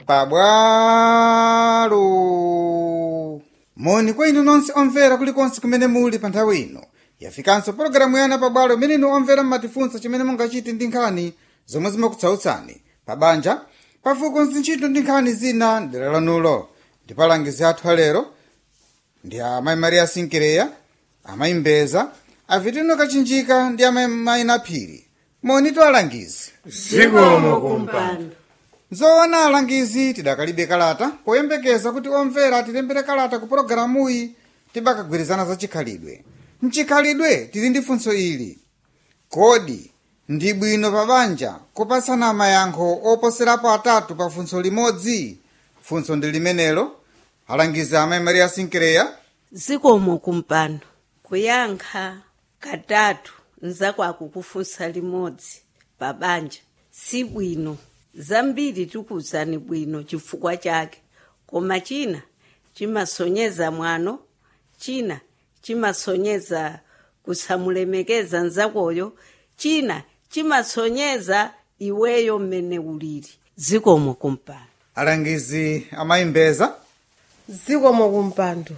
pabwalo moni kwa inu nonse omvera kulikonse kumene muli pa nthawi ino yafikanso pologalamu yana pabwalo imene inu omvera mmatifunsa chimene mungachite ndi nkhani zomwe zimakutsautsani pa banja pafuko ntchito ndi nkhani zina ndera lanulo ndipo alangizi athu alero ndi amayi maria sinkireya amayi mbeza avitino kachinjika ndi amayi mayina phiri moni to alangizi zikomo kumpando zoona alangizi tidakalibe kalata poyembekeza kuti omvera atilembere kalata ku pologalamuyi tibakagwirizana za chikhalidwe mchikhalidwe tili ndi funso ili kodi ndi bwino pa banja kupatsana mayankho oposerapo atatu pa funso limodzi funso ndi limenelo alangizi amayi maria sinkireya zikomo kumpando kuyankha katatu nzakwaku kufunsa limodzi pa banja si bwino zambiri tikuwuzani bwino chifukwa chake koma china chimasonyeza mwano china chimasonyeza kusamulemekeza nzakoyo china chimasonyeza iweyo mmene ulili zikomo kumpando alangizi amayi mbeza zikomo kumpando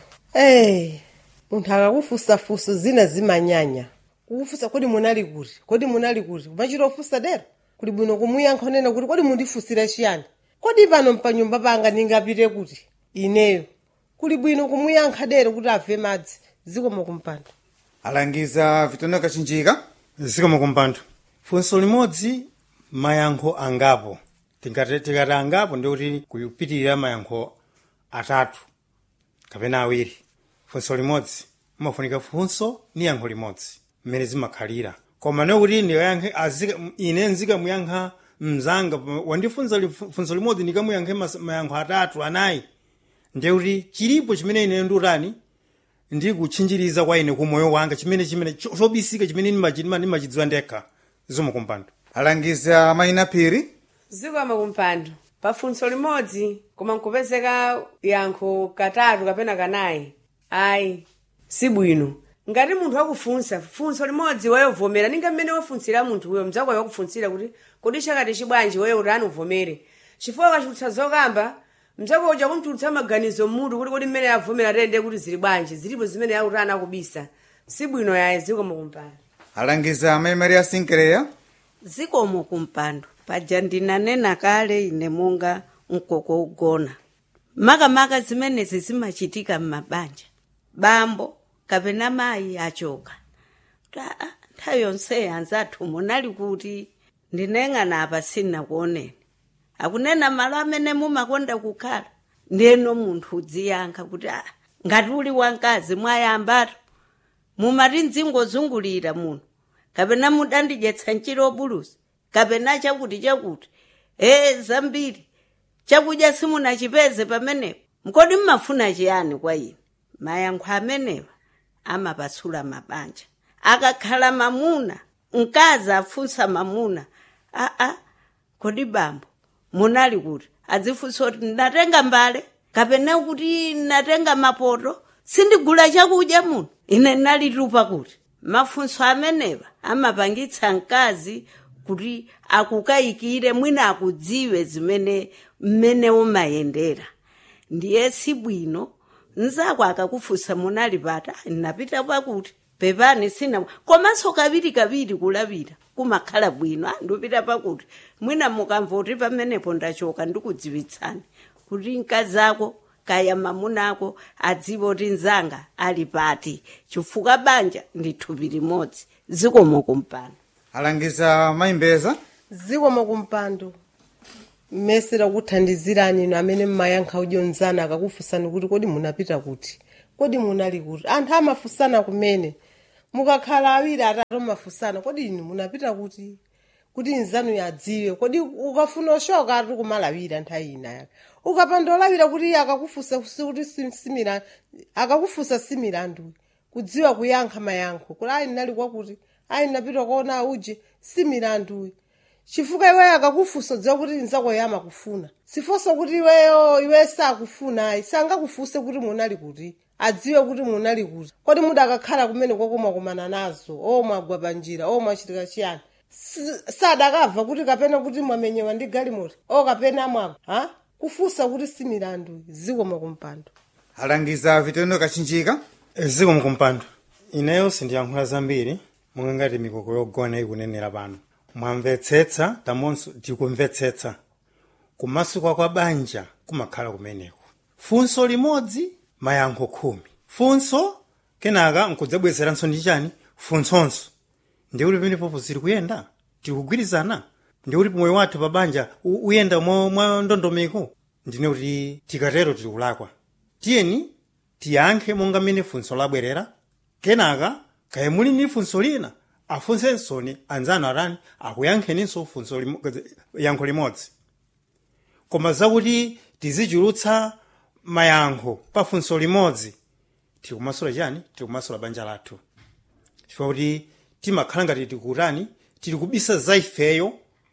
eh munthu akakufusafusa zina zimanyanya kukufusa kodi munali kuti kodi munali kuti kumachita ofusa dera kuli bwino kumuyankha nena kuti kodi mundifusira chiyani kodi pano mpanyumba panga ndingapite kuti ineyo kuli bwino kumuyankha dera kuti abve madzi zikomo kumpando alangiza vitino kachinjika zikomo kumpando funso limodzi mayankho angapo tikati tikati angapo ndikuti kupitirira mayankho atatu kapena awiri funso limodzi umafunika funso ni yankho limodzi mmene zimakhalira koma nekuti ndikayankhe azika ine nzikamuyankha mzanga wandifunsa li- funso limodzi ndikamuyankhe mas- mayankho atatu anayi ndekuti chilipo chimene ine ndutani ndikutchinjiriza kwa ine ku moyo wanga chimene chimene cho- chobisika chimene ndimachi- ndima- ndimachidziwa ndekha zikomo kumpando alangizi amayina phiri zikomo kumpando pafunso limodzi koma nkupezeka yankho katatu kapena kanayi ayi si bwino ngati munthu akufunsa funso limodzi wayovomera ninga mmene wafunsira munthu uyo mdzakwayo wakufunsira kuti kodi chakati chibwanji weyo utani uvomere chifukwa ukachitutsa zokamba mdzako uja kumtulutsa maganizo mmutu kuti kodi mmene avomera tende kuti zili bwanji zilipo zimene autani akubisa si bwino yaye zikomo kumpando alangizi amayi maria sinkireya zikomo kumpando paja ndinanena kale ine monga mkoko ugona makamaka zimenezi zimachitika m'mabanja bambo kapena mayi achoka Ta- ah, nthawi yonseyi anzathu munali kuti ndineng'ana apa sinakuoneni akunena malo amene mumakonda kukhala ndeno munthu udziyankha kuti ah, ngati uli wamkazi mwayambatu mumati mdzingozungulira muno kapena mudandidyetsa nchiro buluzi kapena chakuti chakuti ee zambiri chakudya simunachipeze pamenepo mkodi mmafuna chiyani kwa ine mayankho amenewa amapasula mabanja akakhala mamuna mkazi afunsa mamuna aa kodi bambo munali kuti adzifunsa kuti ndatenga mbale kapena kuti ndatenga mapoto sindigula chakudya muno ine ndinalitupa kuti mafunso amenewa amapangitsa mkazi kuti akukayikire mwina akudziwe zimene mmene umayendera ndiye si bwino nzako akakufunsa munali pata ndinapita pakuti pepani sina komanso kaviri kaviri kulapita kumakhala bwino "Ah, ndipita pakuti mwina mukamvoti pamenepo ndachoka ndikudziwitsani kuti mkazi ako kaya mamuna ako adziwe kuti nzanga ali pati chifukwa banja ndi thupi limodzi zikomo kumpando alangiza amayi mbeza zikomo kumpando mmesera kuthandizirani inu amene mmayankha udyonzana akakufunsani kuti kodi munapita kuti kodi munali kuti anthu amafunsana kumene mukakhala awiri atatu mafunsana kodi inu munapita kuti kuti nzanu yadziwe kodi ukafuna oshoka ati kumalawira nthawi ina yake ukapanda olawira kuti iye akakufunsa kuti si- simira akakufunsa similandu kudziwa kuyankha mayankho kuti ayi ndinali kwakuti ayi ndinapita kuona uje similandu chifukwa iweyo akakufunsa dziwa kuti nzakoyo amakufuna sifonso kuti iweyo iwe sakufuna ayi sangakufunse kuti munali kuti adziwe kuti munali kuti kodi mudakakhala kumene kwakomakomana nazo o mwagwa panjira o mwachitika chiyani Si- sadakabva kuti kapena kuti mwamenyewa ndi galimoti o kapena mwagwa ha kufunsa kuti si milandu zikomo kumpando alangiza vitendo kachinjika zikomo kumpando ineyo sindiyankhula zambiri monga ngati mikoko yogona ikunenera pano mwamvetsetsa tamonso tikumvetsetsa kumasuka kwa banja kumakhala kumeneko funso limodzi mayankho khumi funso kenaka nkudzabwezeranso ndi chani funsonso ndikuti pamenepopo ziri kuyenda tikugwirizana ndikuti moyo wathu pa banja u- uyenda mwa mwa ndondomeko ndine kuti tikatero tiri kulakwa tiyeni tiyankhe monga mmene funso labwerera kenaka kaya muli ni funso lina afunsensoni anzanu atani akuyankheninso funso limo- yankho limodzi koma zakuti tizichulutsa mayankho pa funso limodzi tiri kumasula chani tiri kumasula banja lathu chifukwa kuti timakhala ngati tikutani tili kubisa za ifeyo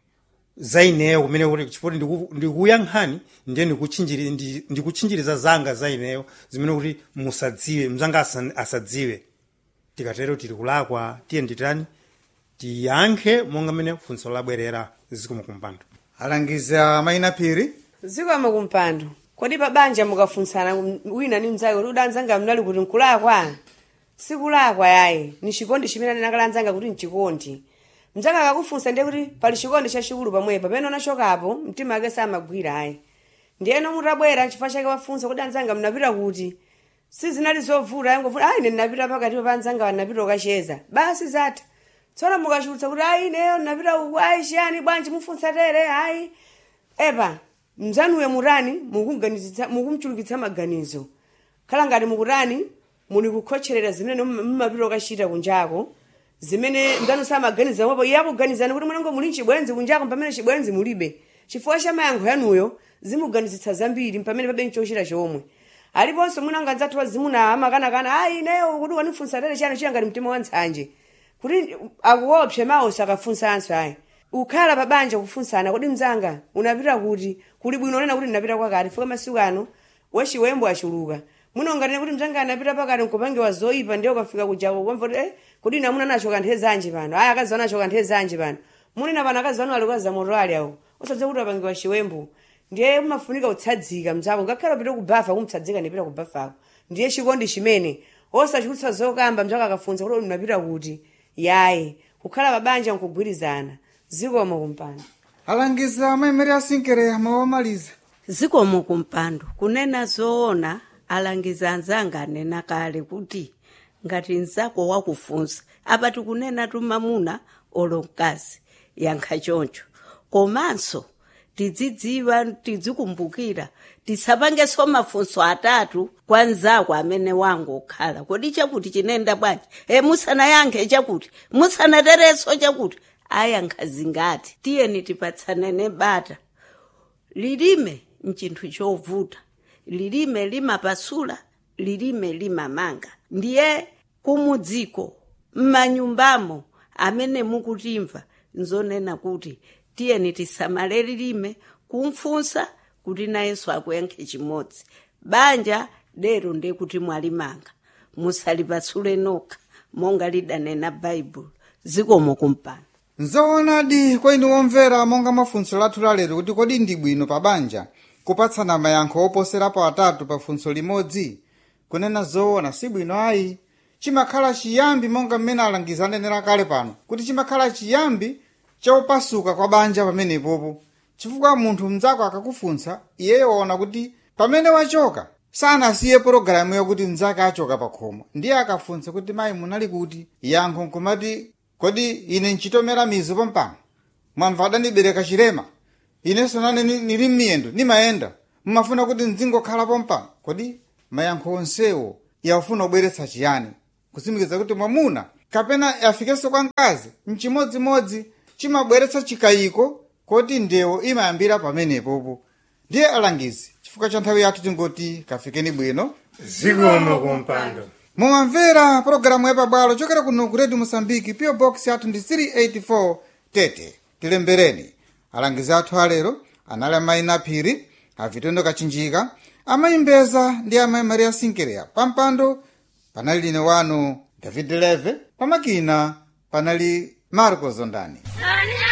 za ineyo kumene kuti chifukwa ndiku- ndikuyankhani ndiye ndikuchinjiri- ndi- ndikuchinjiriza zanga za ineyo zimene kuti musadziwe mzanga asa- asadziwe tikatero tili kulakwa tiye nditani tiyankhe monga mmene funso labwerera zikomo kumpando alangiza mayina phiri zikomo kumpando kodi pa banja mukafunsana wina ni mnzake kuti udanzanga mnali kuti nkulakwa sikulakwa yayi ni chikondi chimene anenakala anzanga kuti nchikondi mnzake akakufunsa ndiye kuti pali chikondi chachikulu pamwepa pamene unachokapo mtima wake samagwira ayi ndiyeno mutabwera chifukwa chake wafunsa kuti anzanga mnapita kuti sizinali zovuta yangovuta ayi ine ndinapita pakati pa anzanga wanapita ukacheza basi zatha tsono mukachulutsa kuti ayi ineyo ndinapita uku ayi chiyani bwanji mufunsa tere ayi epa mzanuyo mutani mukumganizitsa- mukumchulukitsa maganizo khala ngati mukutani muli kukhotcherera zimene mum- mumapita ukachita kunjako zimene mzanu samaganiza mwapo iye akuganizani kuti mwanango muli chibwenzi kunjako pamene chibwenzi mulibe chifukwa cha mayankho yanuyo zimuganizitsa zambiri pamene pabe nchochita chomwe aliponso mwina ngadzathu wazimuna amakanakana ayi ineyo kuti wanifunsa tere chiyani chiya ngati mtima wa ntsanje kuti akuopse mawo sakafunsanso ayi ukhala pa banja kufunsana kodi mzanga unapita kuti kuli bwino nena kuti ndinapita kwakati fika masiku ano wachiwembo achuluka muno ngatine kuti mzanga anapita pakati nkupangiwa zoyipa ndiye ukafika kujako kwamva kuti eh, kodi ine amuna nacho kanthe zanji pano aya akazi anacho kanthe zanji pano munena pano akazi anu alikaza moto ali awo usadze kuti apangiwa chiwembo ndiye umafunika kutsadzika mzako ngakhale upite kubafa kumtsadzika ndipita kubafako ndiye chikondi chimene osachulutsa zokamba mzako akafunsa kuti unapita kuti yayi kukhala pabanja nkugwirizana zikomo kumpando alangiza maimeri asinkereya mawamaliza zikomo kumpando kunena zoona alangiza anzanga anena kale kuti ngati mzako wakufunsa apa tikunena tumamuna olo mkazi yankha choncho komanso tidzidziwa tidzikumbukira tisapangenso mafunso atatu kwa mzako amene wangokhala kodi chakuti chinenda bwanji e musanayankhe chakuti musanaterenso chakuti ayankha zingati tiyeni tipatsanene bata lilime nchinthu chovuta lilime limapasula lilime limamanga ndiye kumudziko m'manyumbamo amene mukutimva nzonena kuti tiyeni tisamale lilime kumfunsa kuti nayenso akuyankhe chimodzi banja lero ndiye kuti mwalimanga musalipasule nokha monga lidanena baibulo zikomo kumpando nzoonadi kwa inu omvera monga mafunso lathu lalero kuti kodi ndi bwino pa banja kupatsana mayankho oposerapo atatu pa funso limodzi kunena zoona si bwino ayi chimakhala chiyambi monga mmene alangiza anenera kale pano kuti chimakhala chiyambi chaupasuka kwa banja pamenepopo chifukwa munthu mnzako akakufunsa iyeyo waona kuti pamene wachoka sanasiye pologalamu yakuti mnzake achoka pa khomo ndiye akafunsa kuti mayi munali kuti yankho nkumati kodi ine nchitomera mizu pompano mwamva adandibereka chilema inenso nane ni- nili m'miyendo nimayenda mmafuna kuti nzingokhala pompano kodi mayankho onsewo yafuna kubweretsa chiyani kusimikiza kuti mwamuna kapena yafikenso kwa mkazi mchimodzimodzi chimabweretsa chikayiko koti ndewo imayambira pamenepopo ndiye alangizi chifukwa cha nthawi yathu tingoti kafikeni bwino zikomo kumpando mumamvera pologalamu yapabwalo chokera kuno ku redio mosambiki pio box yathu ndi 384 tete tilembereni alangizi athu alero anali amayi naphiri avitondo kachinjika amayi mbeza ndi amayi maria sinkereya pampando panali line wanu david leve pamakina panali marco zondani